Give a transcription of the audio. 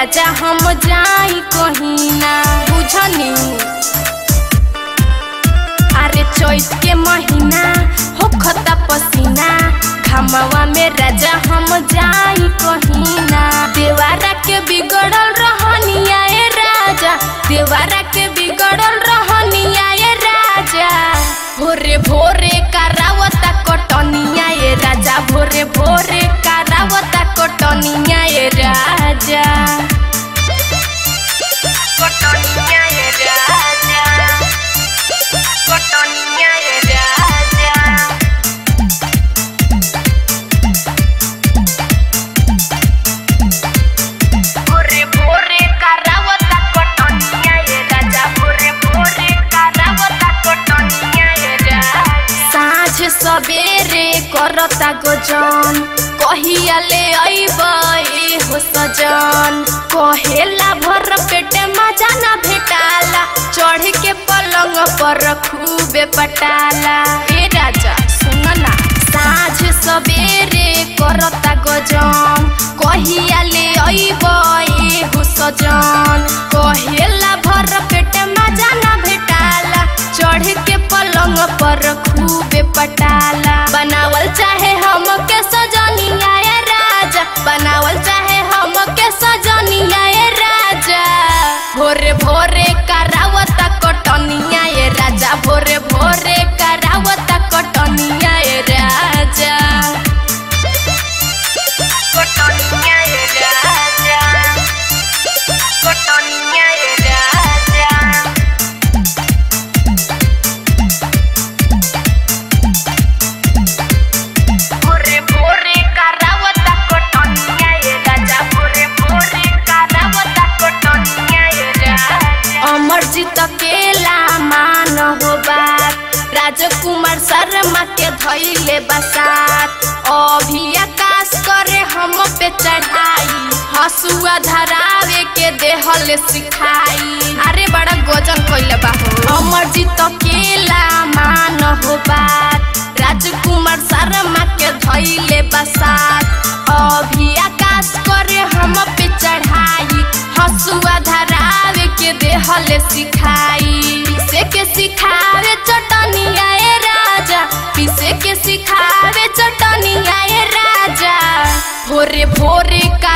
राजा हम जाई कहीं ना बुझनी अरे चैत के महीना हो खता पसीना घमवा में राजा हम जाई कहीं ना देवारा के बिगड़ल रहनिया ए राजा देवारा के बिगड़ल रहनिया ए राजा भोरे भोरे करावता कटनिया ए राजा भोरे भोरे करावता कटनिया ए राजा कटनिया ए राजा कटनिया ए राजा भोरे भोरे करावता कटनिया ए राजा भोरे भोरे करावता कटनिया ए राजा साँझ सबेरे करता गोजन कहिया ले अइब ए हो सजन कहेला भर पेटे मजा ना भेटाला चढ़ के पलंग पर खूबे पटाला ए राजा सुन ना साँझ सबेरे करता गजन कहिया ले अइब ए हो सजन कहेला भर पेटे मजा ना भेटाला चढ़ के पलंग पर खूबे पटाला बनावल चाहे हम के सजनिया ए राजा बनावल चाहे हम के सजनिया ए राजा भोरे भोरे करावता कटनिया ए राजा भोरे भोरे करावता कटनिया ए राजा कटनिया ए राजा कटनिया ए राजा भोरे भोरे करावता कटनिया ए राजा भोरे भोरे करावता कटनिया ए राजा अमरजीत केला मान हो बात राजकुमार शर्मा के धैले बसात अभी आकाश करे हम पे चढ़ाई हसुआ धरावे के देहल सिखाई अरे बड़ा गोजन कइले बा हो अमरजीत केला मान हो बात राजकुमार शर्मा के धैले बसात अभी आकाश करे हम पे चढ़ाई हसुआ धरावे के देहल सिखाई पीसे के सिखावे चटनिया ए राजा पीसे के सिखावे चटनिया ए राजा भोरे भोरे का